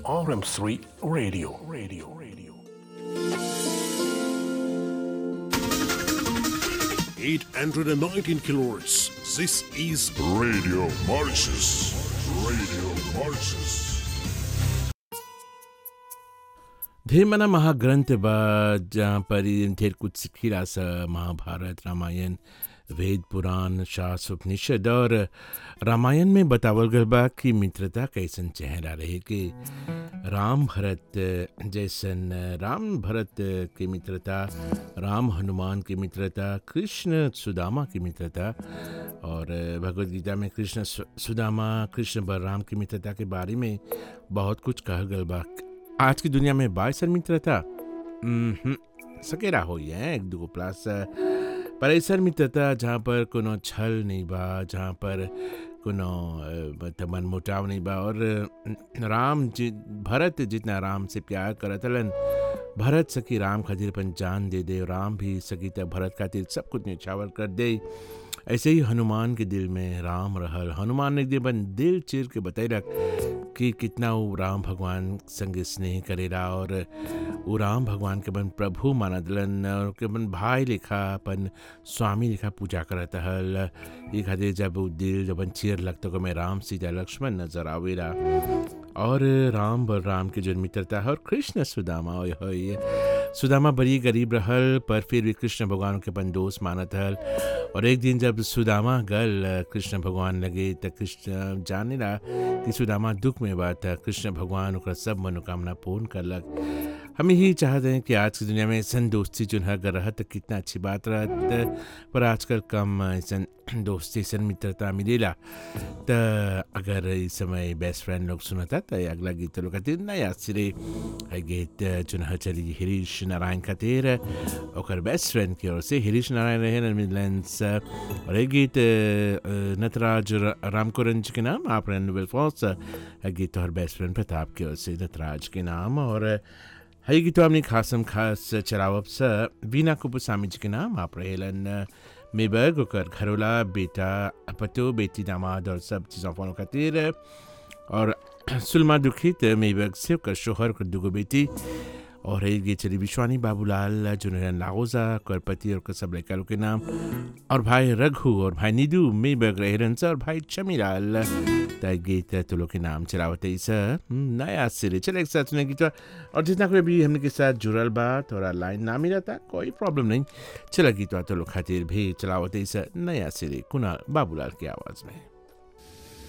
RM3 Radio. Radio. Radio. 819 kilohertz. This is Radio Mauritius. Radio Mauritius. धीमना महाग्रंथ बा जहाँ पर ढेर कुछ सिखिला स महाभारत रामायण वेद पुराण शास्त्र उपनिषद और रामायण में बतावल गल बा कि मित्रता कैसन चेहरा रहे कि राम भरत जैसन राम भरत की मित्रता राम हनुमान की मित्रता कृष्ण सुदामा की मित्रता और भगवत गीता में कृष्ण सु- सुदामा कृष्ण बलराम की मित्रता के बारे में बहुत कुछ कहल गल बा आज की दुनिया में बाइसन मित्रता उम्हम, सकेरा होई है एक दूगो प्लस पर ऐसन मित्रता जहाँ पर कोनो छल नहीं बा जहाँ पर कोनो अ, मतलब मनमुटाव नहीं बा और अ, राम जि भरत जितना राम से प्यार करत हलन भरत सकी राम खातिर अपन जान दे दे राम भी सकी त भरत खातिर सब कुछ निछावर कर दे ऐसे ही हनुमान के दिल में राम रहल हनुमान ने एक दिन अपन दिल चीर के बतैलक कि कितना वो राम भगवान संग स्नेह करेला और वो राम भगवान के अपन प्रभु माना दिलन और के अपन भाई लिखा अपन स्वामी लिखा पूजा करत हल ये खातिर जब वो दिल जब अपन चीर लगता को मैं राम सीता लक्ष्मण नजर आवेला और राम बलराम के जो मित्रता है और कृष्ण सुदामा होय होय सुदामा बड़ी गरीब रहल पर फिर भी कृष्ण भगवान के अपन दोस्त मानत हल और एक दिन जब सुदामा गल कृष्ण भगवान लगे त कृष्ण जाने ला कि सुदामा दुख में बात है कृष्ण भगवान ओकरा सब मनोकामना पूर्ण करलक हम यही चाहते हैं कि आज की दुनिया में ऐसा दोस्ती जो है अगर रहत त कितना अच्छी बात रहत पर आजकल कम ऐसा दोस्ती ऐसा मित्रता मिलेला त अगर इस समय बेस्ट फ्रेंड लोग सुनता त अगला गीत लोग खातिर नया सिरे है गीत जो है चली हरीश नारायण खातिर ओकर बेस्ट फ्रेंड की ओर से हरीश नारायण रहे मिडलैंड्स और ये गीत अ, नटराज र- रामकुरंज के नाम आप रेनवेल फॉल्स है गीत तो हर बेस्ट फ्रेंड प्रताप की ओर से नटराज के नाम और है गीत हमने खासम खास चरावब स वीना कुपुस्वामी जी के नाम आप रहेलन मेबर्ग ओकर घरोला बेटा पतो बेटी दामाद और सब चीज़ों फॉलो खातिर और सुलमा दुखित मेबर्ग से ओकर शोहर ओकर दुगो बेटी और है ये चली विश्वानी बाबूलाल जुनरन लागोजा ओकर पति और ओकर सब लड़का लोग के नाम और भाई रघु और भाई निधु मेबर्ग रहरन स और भाई चमीलाल त गीत तो लोग के नाम चलावत है इस नया सिरे चले एक साथ सुने गीत और जितना कोई भी हमने के साथ जुड़ल बा थोड़ा लाइन ना मिला था कोई प्रॉब्लम नहीं चला गीत तो लोग खातिर भी चलावत है इस नया सिरे कुणाल बाबूलाल की आवाज़ में